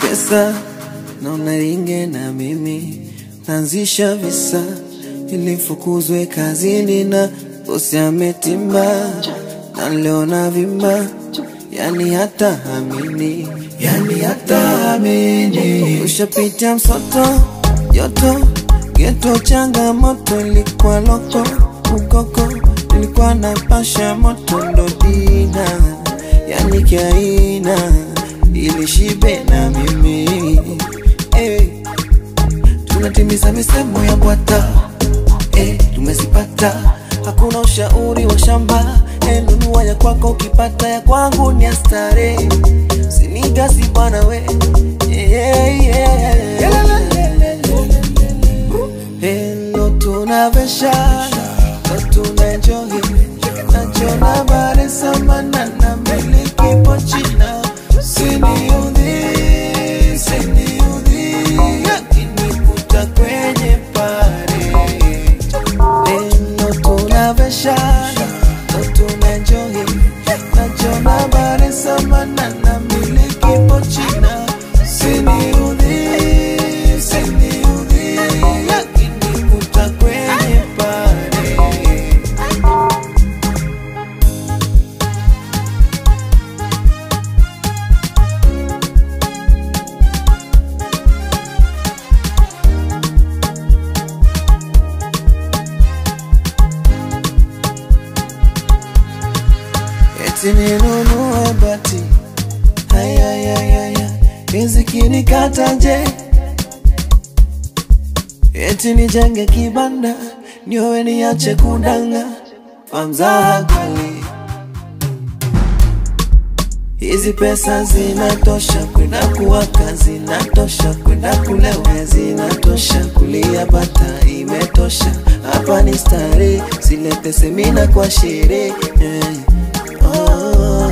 pesa naona ringe na mimi naanzisha visa ili fukuzwe kazini na bosi ametimba na leo na vimba yani hata hamini yani hata hamini ushapita msoto joto geto changamoto ilikuwa loko ukoko ilikuwa na pasha moto ndo dina yani kiaina ili shibe na mimi hey. tunatimiza misemo ya bwata hey, tumezipata hakuna ushauri wa shamba hey, nunua ya kwako ukipata ya kwangu ni astare sinigasi bwana we yeah, yeah. Hello tunavesha Ndo tunaenjoy Najona bare samana na miliki pochina Siniudhi, siniudhi Yakinikuta kwenye pare Hello tunavesha Ndo tunaenjoy Najona bare samana na miliki pochina Siniudhi, siniudhi Yakinikuta kwenye pare eti ninunue bati hayayayaya riziki nikata nje eti nijenge kibanda niowe niache kudanga kwa mzaha kali hizi pesa zinatosha kwenda kuwaka zinatosha kwenda kulewa zinatosha kulia bata imetosha hapa ni stare silete semina kwa sherehe eh. oh.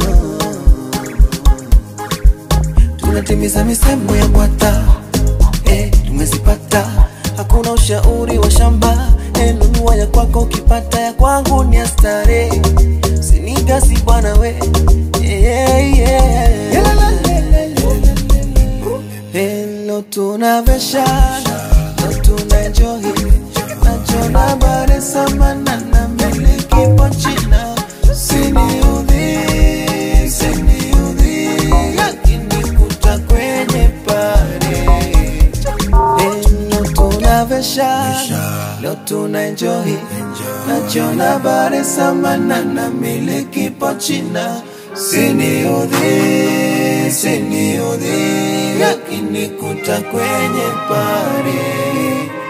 tunatimiza misemo ya bwata eh, tumezipata hakuna ushauri wa shamba eh, nunua ya kwako ukipata ya kwangu ni astare sinigasi bwana we yeah, yeah. Hello tunaveshana Ndo tunaenjoy Najona bare samana na miliki pochina Siniudhi, siniudhi Yakinikuta kwenye pare Hello tunaveshana Leo tunaenjoy Najona bare samana na miliki pochina Siniudhi, siniudhi Yakinikuta kwenye pare